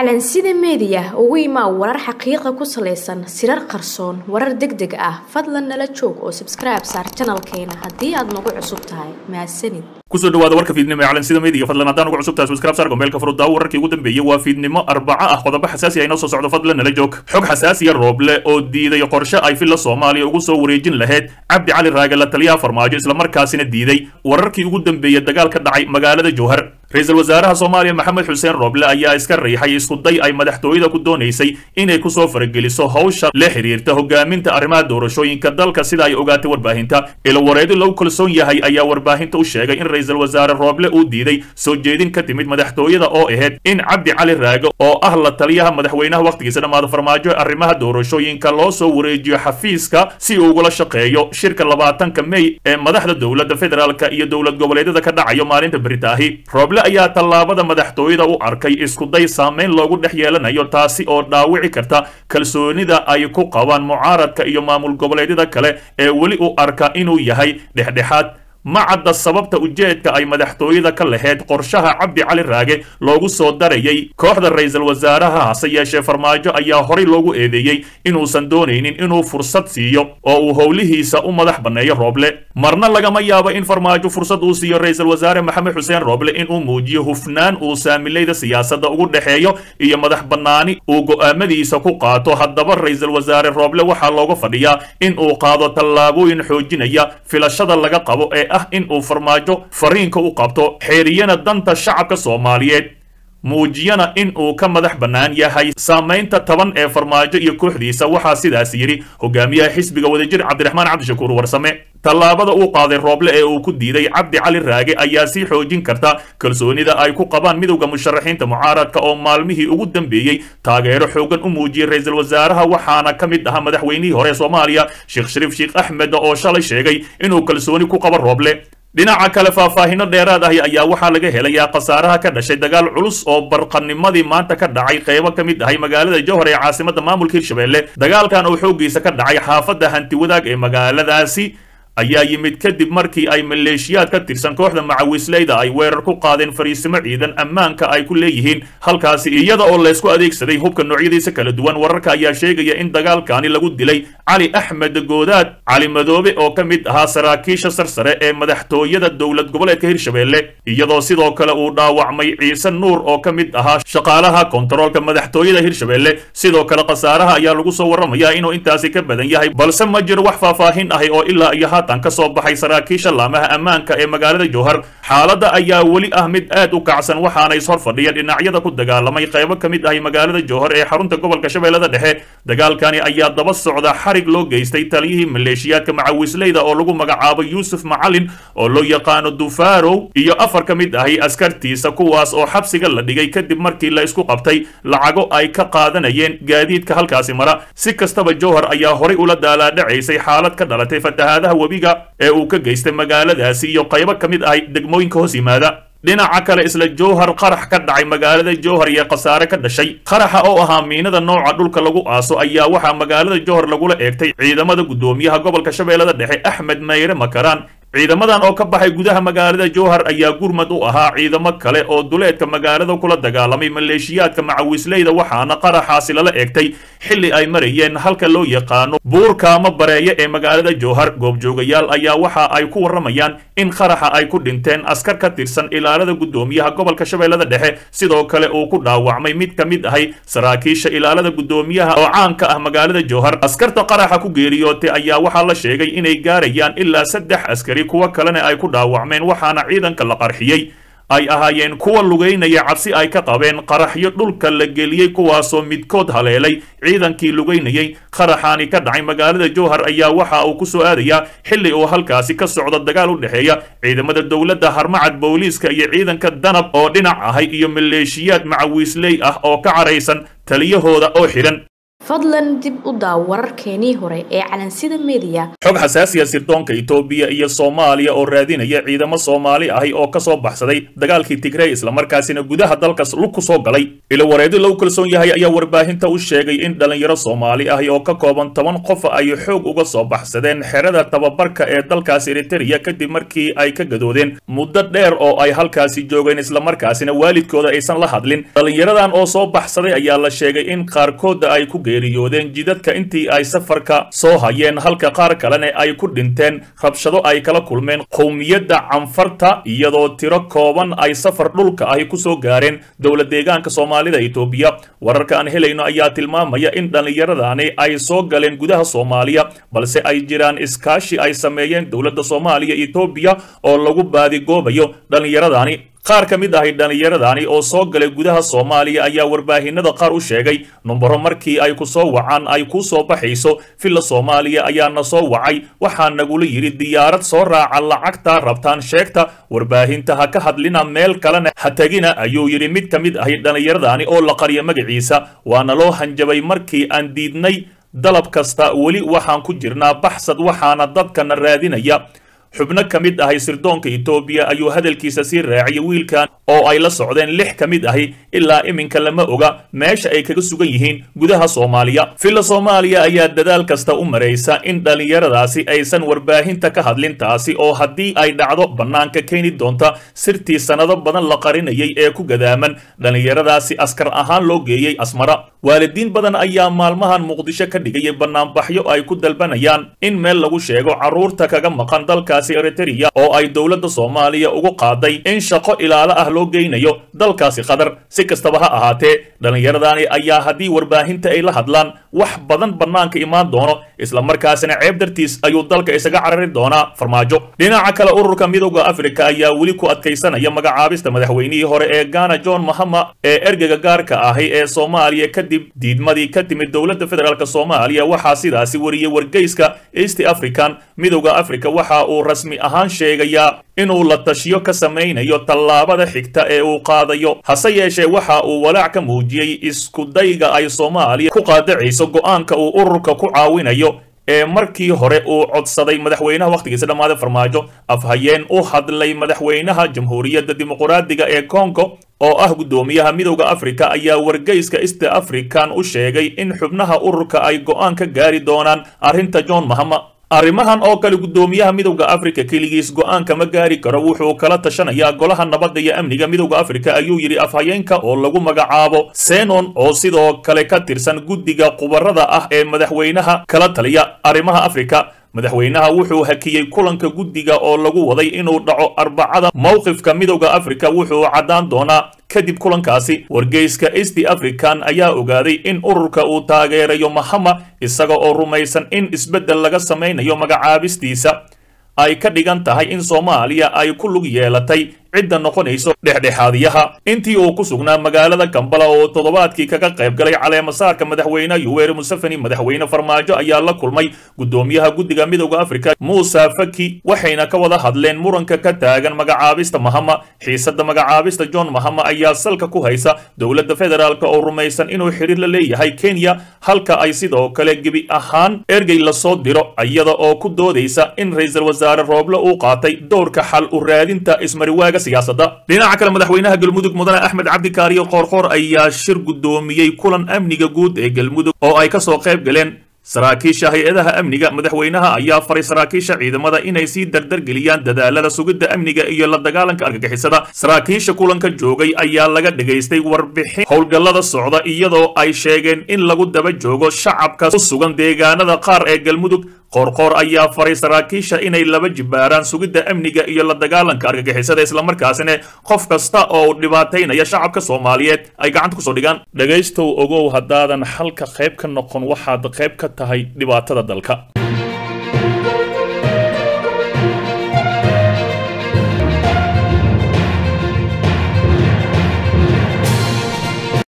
calansida meediya ugu imaa warar xaqiiqa ku salaysan sirar qarsoon warar deg deg ah fadlan nala joog oo sabskribe saar janalkeena haddii aad nagu cusub tahay mahadsanid kusoo dhawaada warka fiidnimo ee calansida meediga fadlan haddaan ugu cusub tahay subscribe saar gombeelka furudaawo wararkii ugu dambeeyey waa fiidnimo arbaca ah qodobo xasaasi ah inoo soo socdo fadlan nala joog xog xasaasiya rooble oo diiday qorshe ay filla soomaaliya ugu soo wareejin lahayd cabdi cali raage la taliyaha farmaajo islamarkaasina diiday wararkii ugu dambeeyey dagaal ka dhacay magaalada jowhar ra-iisul wasaaraha soomaaliya maxamed xuseen rooble ayaa iska riixay iskuday ay madaxtooyada ku doonaysay inay kusoo farageliso hawsha la xiriirta hogaaminta arrimaha doorashooyinka dalka sida ay ogaatay warbaahinta ilawareedi lagu kalsoon yahay ayaa warbaahinta u sheegay in ra-iisul wasaare rooble uu diiday soo jeedin ka timid madaxtooyada oo ahayd in cabdi cali raage oo ah la taliyaha madaxweynaha wakhtigiisa dhammaada farmaajo ee arrimaha doorashooyinka loo soo wareejiyo xafiiska si uu ugula shaqeeyo shirka labaatanka mey ee madaxda dowladda federaalka iyo dowlad goboleedyada ka dhacayo maalinta beritaahi rooble ayaa tallaabada madaxtooyada u arkay iskuday saameyn loogu dhex yeelanayo taasi oo dhaawici karta kalsoonida ay ku qabaan mucaaradka iyo maamul goboleedyada kale ee weli u arka inuu yahay dhexdhexaad ma cadda sababta ujeedka ay madaxtooyada ka lahayd qorshaha cabdi cali raage loogu soo darayay kooxda ra-iisul wasaaraha hase yeeshee farmaajo ayaa horay loogu eedeeyey inuusan doonaynin inuu fursad siiyo oo uu howlihiisa u madax banneeyo rooble marna lagama yaabo in farmaajo fursad uu siiyo ra-iisul wasaare maxamed xuseen rooble inuu muujiyo hufnaan uu saamilayda siyaasadda ugu dhexeeyo iyo madax bannaani uu go'aamadiisa ku qaato haddaba ra-iisul wasaare rooble waxaa looga fadhiyaa in uu qaado tallaabooyin xoojinaya filashada laga qabo ee ah in uu farmaajo fariinka u qabto xeeriyana danta shacabka soomaaliyeed muujiyana in uu ka madax bannaan yahay saamaynta taban ee farmaajo iyo kooxdiisa waxaa sidaas yidhi hogaamiyaha xisbiga wadajir cabdiraxmaan cabdishakuur warsame tallaabada uu qaaday rooble ee uu ku diiday cabdi cali raage ayaa sii xoojin karta kalsoonida ay ku qabaan midowda musharaxiinta mucaaradka oo maalmihii ugu dambeeyey taageero xoogan u muujiyey ra-iisul wasaaraha waxaana ka mid ahaa madaxweynihii hore soomaaliya sheekh shariif sheekh axmed oo shalay sheegay inuu kalsooni ku qabo rooble dhinaca kale faahfaahino dheeraad ahi ayaa waxaa laga helayaa khasaaraha ka dhashay dagaal culus oo barqanimadii maanta ka dhacay qeybo ka mid ahay magaalada jowhar ee caasimada maamulka hirshabelle dagaalkan oo xooggiisa ka dhacay xaafadda hanti wadaag ee magaaladaasi ayaa yimid kadib markii ay maleeshiyaad ka tirsan kooxda macawisleyda ay weerar ku qaadeen fariisimo ciidan ammaanka ay ku leeyihiin halkaasi iyada oo laysku adeegsaday hubka noocyadiisa kala duwan wararka ayaa sheegaya in dagaalkani lagu dilay cali axmed goodaad cali madoobe oo ka mid ahaa saraakiisha sarsare ee madaxtooyada dowlad goboleedka hirshabelle iyadoo sidoo kale uu dhaawacmay ciise nuur oo ka mid ahaa shaqaalaha kontaroolka madaxtooyada hirshabelle sidoo kale khasaaraha ayaa lagu soo warramayaa inuu intaasi ka badan yahay balse ma jiro wax faahfaahin ahi oo ilaa iyo ka soo baxay saraakiisha laamaha ammaanka ee magaalada jowhar xaaladda ayaa weli ah mid aad u kacsan waxaana ishor fadhiya dhinacyada ku dagaalamay qaybo ka mid ahay magaalada jowhar ee xarunta gobolka shabeellada dhexe dagaalkani ayaa daba socda xarig loo geystay taliyihii maleeshiyaadka macawisleyda oo lagu magacaabo yuusuf macalin oo loo yaqaano dufarow iyo afar ka mid ahay askartiisa kuwaas oo xabsiga la dhigay kadib markii la isku qabtay lacago ay ka qaadanayeen gaadiidka halkaasi mara si kastaba jowhar ayaa horay ula daalaadhacaysay xaalad ka dhalatay fatahaadaha webiga ee uu ka geystay magaaladaasi iyo qaybo ka mid ahay degmooyinka hoos yimaada dhinaca kale isla jowhar qarax ka dhacay magaalada jowhar iyo khasaare ka dhashay qaraxa oo ahaa miinada nooca dhulka lagu aaso ayaa waxaa magaalada jowhar lagula eegtay ciidamada guddoomiyaha gobolka shabeellada dhexe axmed mayre makaraan ciidamadan oo ka baxay gudaha magaalada jowhar ayaa gurmad u ahaa ciidamo kale oo duleedka magaalada kula dagaalamay maleeshiyaadka macawisleyda waxaana qaraxaasi lala eegtay xilli ay marayeen halka loo yaqaano buurkaama bareeye ee magaalada jowhar goobjoogayaal ayaa waxa ay ku warramayaan in qaraxa ay ku dhinteen askar ka tirsan ilaalada guddoomiyaha gobolka shabeellada dhexe sidoo kale uu ku dhaawacmay mid ka mid ahay saraakiisha ilaalada guddoomiyaha oo caan ka ah magaalada jowhar askarta qaraxa ku geeriyootay ayaa waxaa la sheegay inay gaarayaan ilaa saddex askari kuwo kalena ay ku dhaawacmeen waxaana ciidanka la qarxiyey ay ahaayeen kuwa lugaynaya cabsi ay ka qabeen qaraxyo dhulka la geliyey kuwaasoo midkood haleelay ciidankii lugaynayay qaraxaani ka dhacay magaalada jowhar ayaa waxa uu ku soo aadayaa xilli uu halkaasi ka socdo dagaal u dhexeeya ciidamada dowladda harmacad booliiska iyo ciidanka danab oo dhinac ahay iyo maleeshiyaad macawiisley ah oo ka caraysan taliyahooda oo xidhan fadlan dib u daaw wararkeenii hore ee calansida meediya xog xasaasiya sirdoonka itoobiya iyo soomaaliya oo raadinaya ciidamo soomaali ahi oo ka soo baxsaday dagaalkii tigrey islamarkaasina gudaha dalkas lug ku soo galay ilo wareedi lagu kalsoon yahay ayaa warbaahinta u sheegay in dhallinyaro soomaali ahi oo ka kooban toban qof ay xoog uga soo baxsadeen xerada tababarka ee dalkaas eritereya kadib markii ay ka gadoodeen muddo dheer oo ay halkaasi joogeen islamarkaasina waalidkooda aysan la hadlin dhallinyaradan oo soo baxsaday ayaa la sheegay in qaarkooda ay ku geeriyoodeen jidadka intii ay safarka soo hayeen halka qaar kalena ay ku dhinteen rabshado ay kala kulmeen qowmiyadda canfarta iyadoo tiro kooban ay safar dhulka ahi kusoo gaareen dowlad deegaanka soomaalida itoobiya wararka aan helayno ayaa tilmaamaya in dhallinyaradani ay soo galeen gudaha soomaaliya balse ay jiraan iskaashi ay sameeyeen dowladda soomaaliya itoobiya oo lagu baadigoobayo dhallinyaradani qaar ka mid ahi dhallinyaradani oo soo galay gudaha soomaaliya ayaa warbaahinada qaar u sheegay numbaro markii ay ku soo wacaan ay kuu soo baxayso villa soomaaliya ayaana soo wacay waxaa nagula yidhi diyaarad soo raaca lacagta rabtaan sheegta warbaahinta ha ka hadlina meel kalena ha tegina ayuu yidhi mid ka mid ahi dhallinyaradani oo la qarya magaciisa waana loo hanjabay markii aan diidnay dalab kasta weli waxaan ku jirnaa baxsad waxaana dadkana raadinaya xubno ka mid ahi sirdoonka itoobiya ayuu hadalkiisa sii raaciyay wiilkan oo ay la socdeen lix ka mid ahi ilaa iminka lama oga meesha ay kaga sugan yihiin gudaha soomaaliya villa soomaaliya ayaa dadaal kasta u maraysa in dhallinyaradaasi aysan warbaahinta ka hadlin taasi oo haddii ay dhacdo bannaanka keeni doonta sirtii sannado badan la qarinayay ee ku gadaaman dhallinyaradaasi askar ahaan loo geeyey asmara waalidiin badan ayaa maalmahan muqdisho ka dhigayay bannaanbaxyo ay ku dalbanayaan in meel lagu sheego carruurta kaga maqan dalkaas eritereya oo ay dowladda soomaaliya ugu qaaday in shaqo ilaalo ah loo geynayo dalkaasi qatar si kastaba ha ahaatee dhallinyaradani ayaa haddii warbaahinta ay la hadlaan wax badan bannaanka imaan doono islamarkaasina ceeb dartiis ayuu dalka isaga carari doonaa farmaajo dhinaca kale ururka midowda afrika ayaa weli ku adkaysanaya magacaabista madaxweynihii hore ee ghana john mahama ee ergega gaarka ahi ee soomaaliya kadib diidmadii ka timid dowladda federaalk soomaaliya waxaa sidaasi wariyey wargeyska east african midowda africa waxa uu rasmi ahaan sheegayaa inuu la tashiyo ka samaynayo tallaabada xigta ee uu qaadayo hase yeeshee waxa uu walaac ka muujiyey iskudayga ay soomaaliya ku qaadacayso go'aanka uu ururka ku caawinayo ee markii hore uu codsaday madaxweynaha wakhtigiisa dhammaaday farmaajo afhayeen u hadlay madaxweynaha jamhuuriyadda dimuqraadiga ee congo oo ah guddoomiyaha midowda afrika ayaa wargeyska east african u sheegay in xubnaha ururka ay go'aan ka gaari doonaan arrinta john mahama arrimahan oo kale guddoomiyaha midowda afrika keligiis go'aan kama gaari karo wuxuu kala tashanayaa golaha nabadda iyo amniga midowda afrika ayuu yidhi afhayeenka oo lagu magacaabo senon oo sidoo kale ka tirsan guddiga khubarada ah ee madaxweynaha kala taliya arrimaha afrika madaxweynaha wuxuu hakiyey kulanka guddiga oo lagu waday inuu dhaco arbacada mowqifka midowda afrika wuxuu caddaan doonaa kadib kulankaasi wargeyska east african ayaa ogaaday in ururka uu taageerayo mahama isaga oo rumaysan in isbeddel laga samaynayo magacaabistiisa ay ka dhigan tahay in soomaaliya ay ku lug yeelatay cidda noqonayso dhexdhexaadiyaha intii uu ku sugnaa magaalada kambala oo toddobaadkii kaga qayb galay caleemasaarka madaxweyne yuweri museveni madaxweyne farmaajo ayaa la kulmay guddoomiyaha guddiga midowda afrika muuse faki waxayna ka wada hadleen muranka ka taagan magacaabista mahama xiisadda magacaabista john mahama ayaa salka ku haysa dowladda federaalk oo rumaysan inuu xidhiir la leeyahay kenya halka ay sidoo kale gebi ahaan ergey lasoo diro iyada oo ku doodaysa in ra-iisul wasaare rooble uu qaatay dowrka xal u raadinta ismariwaaga dhinaca kale madaxweynaha galmudug mudane axmed cabdikaariyo qoorqoor ayaa shir guddoomiyey kulan amniga guud ee galmudug oo ay kasoo qayb galeen saraakiisha hay-adaha amniga madaxweynaha ayaa faray saraakiisha ciidamada inay sii dardargeliyaan dadaalada sugidda amniga iyo la dagaalanka argagixisada saraakiisha kulanka joogay ayaa laga dhagaystay warbixin howlgallada socda iyadoo ay sheegeen in lagu daba joogo shacabka ku sugan deegaanada qaar ee galmudug qoorqoor ayaa faray saraakiisha inay laba jibaaraan sugidda amniga iyo la dagaalanka argagixisada islamarkaasina qof kasta oo dhibaataynaya shacabka soomaaliyeed ay gacanta kusoo dhigaan dhegaystow ogow haddaadan xalka qayb ka noqon waxaad qayb ka tahay dhibaatada dalka